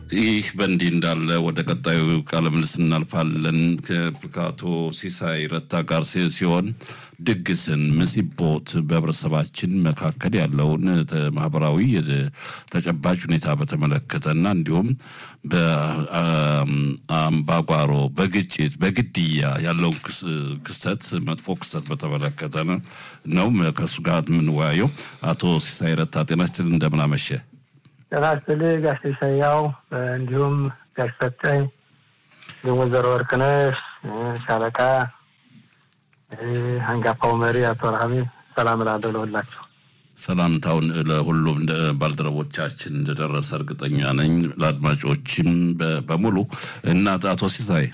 ይህ በእንዲህ እንዳለ ወደ ቀጣዩ ቃለ ምልልስ እናልፋለን። ከአቶ ሲሳይ ረታ ጋር ሲሆን ድግስን፣ ምሲቦት በህብረተሰባችን መካከል ያለውን ማህበራዊ ተጨባጭ ሁኔታ በተመለከተና እንዲሁም በአምባጓሮ፣ በግጭት፣ በግድያ ያለውን ክስተት መጥፎ ክስተት በተመለከተ ነው ከእሱ ጋር የምንወያየው። አቶ ሲሳይ ረታ ጤና ይስጥልኝ፣ እንደምን አመሸ? ጤና ይስጥልኝ ጋሽ ኢሳያው እንዲሁም ጋሽ ሰጠኝ እንዲሁም ወይዘሮ ወርቅነሽ ሻለቃ አንጋፋው መሪ አቶ ረሃሚ ሰላም እላለሁ ለሁላቸው። ሰላምታውን ለሁሉም ባልደረቦቻችን እንደደረሰ እርግጠኛ ነኝ። ለአድማጮችም በሙሉ እና አቶ ሲሳይ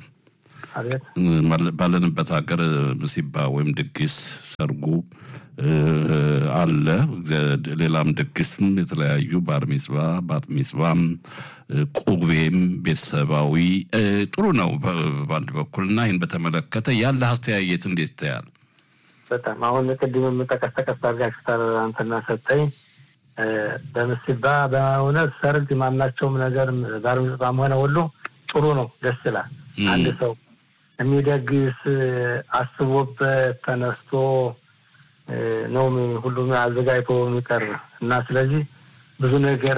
ባለንበት ሀገር ምሲባ ወይም ድግስ ሰርጉ አለ። ሌላም ድግስም የተለያዩ ባር ሚጽባ ባት ሚጽባም ቁቤም ቤተሰባዊ ጥሩ ነው በአንድ በኩል እና ይህን በተመለከተ ያለ አስተያየት እንዴት ታያል? በጣም አሁን ቅድም የምጠቀስ ተቀስ አድርጋችሁታል አንተና ሰጠኝ። በምሲባ በእውነት ሰርግ ማናቸውም ነገር ባር ሚጽባም ሆነ ሁሉ ጥሩ ነው፣ ደስ ይላል። አንድ ሰው የሚደግስ አስቦበት ተነስቶ ነው ሁሉም አዘጋጅቶ የሚቀርብ እና ስለዚህ ብዙ ነገር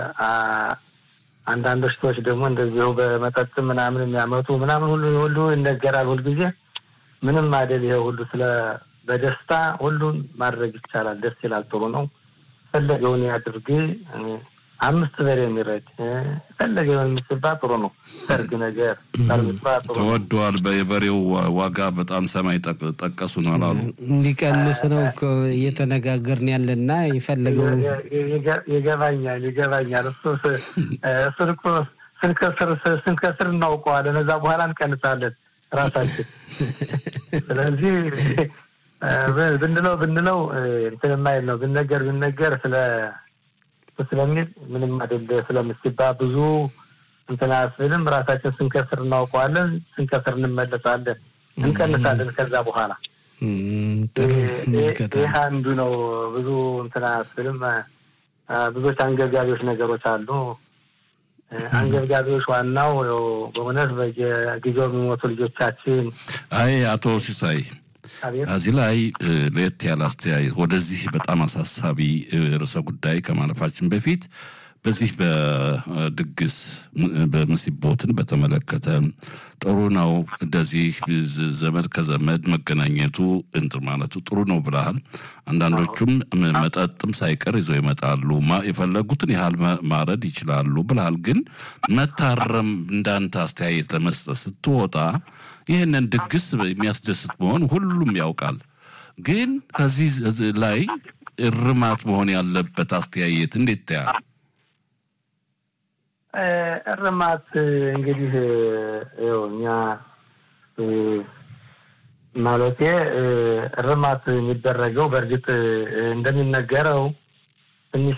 አንዳንዶች ሰዎች ደግሞ እንደዚሁ በመጠጥ ምናምን የሚያመጡ ምናምን ሁሉ ሁሉ ይነገራል። ሁልጊዜ ምንም አይደል። ይሄ ሁሉ ስለ በደስታ ሁሉን ማድረግ ይቻላል። ደስ ይላል። ጥሩ ነው። ፈለገውን ያድርግ። አምስት በሬ የሚረድ ፈለገውን የምትባ ጥሩ ነው። ሰርግ ነገር ተወዷል። የበሬው ዋጋ በጣም ሰማይ ጠቀሱ ነው አላሉ። ሊቀንስ ነው እኮ እየተነጋገርን ያለና የፈለገው ይገባኛል፣ ይገባኛል። እሱ እሱን እኮ ስንከስር ስንከስር እናውቀዋለን። እዛ በኋላ እንቀንሳለን ራሳችን። ስለዚህ ብንለው ብንለው እንትን የማይል ነው ብንነገር ብንነገር ስለ ስለሚል ምንም አይደለ ስለምትባ ብዙ እንትን አያስብልም። ራሳችን ስንከስር እናውቀዋለን። ስንከስር እንመለሳለን፣ እንቀንሳለን። ከዛ በኋላ ይህ አንዱ ነው። ብዙ እንትን አያስብልም። ብዙዎች አንገብጋቢዎች ነገሮች አሉ። አንገብጋቢዎች ዋናው በእውነት በየጊዜው የሚሞቱ ልጆቻችን። አይ አቶ ሲሳይ እዚህ ላይ ለየት ያለ አስተያየት ወደዚህ በጣም አሳሳቢ ርዕሰ ጉዳይ ከማለፋችን በፊት በዚህ በድግስ በምሲቦትን በተመለከተ ጥሩ ነው። እንደዚህ ዘመድ ከዘመድ መገናኘቱ እንትን ማለቱ ጥሩ ነው ብለሃል። አንዳንዶቹም መጠጥም ሳይቀር ይዘው ይመጣሉ። የፈለጉትን ያህል ማረድ ይችላሉ ብለሃል። ግን መታረም እንዳንተ አስተያየት ለመስጠት ስትወጣ ይህንን ድግስ የሚያስደስት መሆን ሁሉም ያውቃል። ግን ከዚህ ላይ እርማት መሆን ያለበት አስተያየት እንዴት ታያል? እርማት እንግዲህ ይኸው እኛ ማለቴ እርማት የሚደረገው በእርግጥ እንደሚነገረው ትንሽ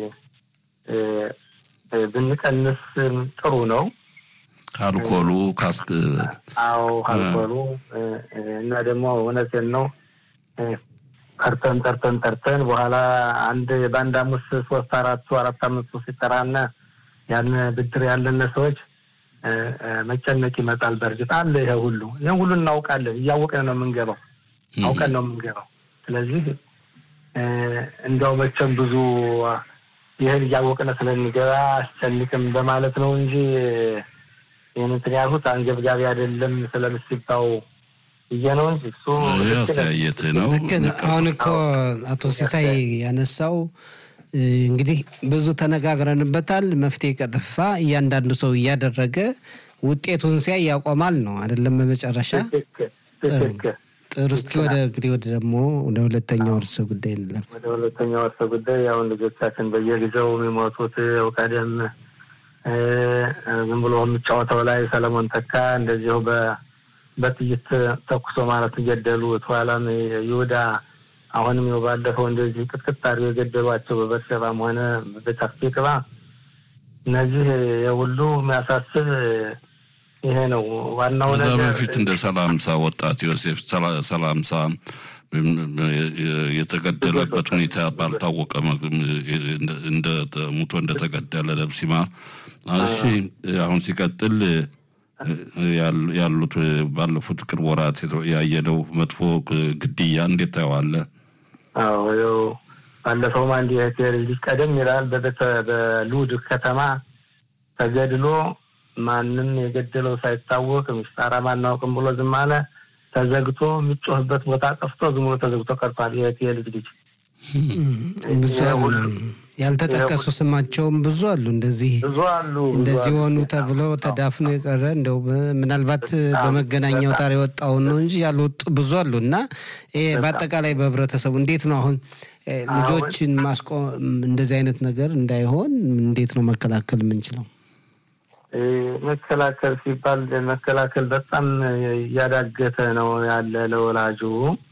ብንቀንስ ጥሩ ነው። አልኮሉ ካስክ አዎ አልኮሉ እና ደግሞ እውነቴን ነው ጠርተን ጠርተን ጠርተን በኋላ አንድ በአንድ አምስት ሶስት አራቱ አራት አምስቱ ሲጠራና ያን ብድር ያለን ሰዎች መጨነቅ ይመጣል። በእርግጥ አለ ይሄ ሁሉ ይህን ሁሉ እናውቃለን። እያወቅን ነው የምንገባው፣ አውቀን ነው የምንገባው። ስለዚህ እንዲያው መቼም ብዙ ይህን እያወቅን ስለሚገባ አስጨንቅም በማለት ነው እንጂ ይህን እንትን ያልኩት አንገብጋቢ አይደለም ስለምሲባው ብዬ ነው እንጂ እሱ አስተያየት ነው። አሁን እኮ አቶ ሲሳይ ያነሳው እንግዲህ ብዙ ተነጋግረንበታል። መፍትሄ ከጠፋ እያንዳንዱ ሰው እያደረገ ውጤቱን ሲያይ ያቆማል ነው አይደለም? በመጨረሻ ጥሩ። እስኪ ወደ እንግዲህ ወደ ደግሞ ወደ ሁለተኛው እርሰ ጉዳይ እንለፍ። ወደ ሁለተኛው እርሰ ጉዳይ አሁን ልጆቻችን በየጊዜው የሚሞቱት ያው ቀደም ዝም ብሎ የሚጫወተው ላይ ሰለሞን ተካ እንደዚሁ በጥይት ተኩሶ ማለት ገደሉ። ኋላም ይሁዳ አሁንም ይኸው ባለፈው እንደዚህ ቅጥቅጥ አድርገው የገደሏቸው በበርሸባም ሆነ በጫፍቅባ እነዚህ የሁሉ የሚያሳስብ ይሄ ነው ዋናው ከዛ ነገር። በፊት እንደ ሰላምሳ ወጣት ዮሴፍ ሰላምሳ የተገደለበት ሁኔታ ባልታወቀ እንደ ሙቶ እንደተገደለ ለብሲማር። እሺ አሁን ሲቀጥል ያሉት ባለፉት ቅርብ ወራት ያየነው መጥፎ ግድያ እንዴት ታየዋለህ? አዎ ያው ባለፈውም አንድ የህቴር ልጅ ቀደም ይላል በሉድ ከተማ ተገድሎ ማንም የገደለው ሳይታወቅ ምስጣራ ማናውቅም ብሎ ዝም አለ። ተዘግቶ የሚጮህበት ቦታ ጠፍቶ ዝም ብሎ ተዘግቶ ቀርቷል። የህቴር ልጅ ልጅ ብዙ አሉ፣ ያልተጠቀሱ ስማቸውም ብዙ አሉ። እንደዚህ ብዙ አሉ እንደዚህ ሆኑ ተብሎ ተዳፍኖ የቀረ እንደው ምናልባት በመገናኛ አውታር የወጣውን ነው እንጂ ያልወጡ ብዙ አሉ እና ይሄ በአጠቃላይ በህብረተሰቡ እንዴት ነው አሁን ልጆችን ማስቆም እንደዚህ አይነት ነገር እንዳይሆን እንዴት ነው መከላከል የምንችለው? መከላከል ሲባል መከላከል በጣም እያዳገተ ነው ያለ ለወላጁ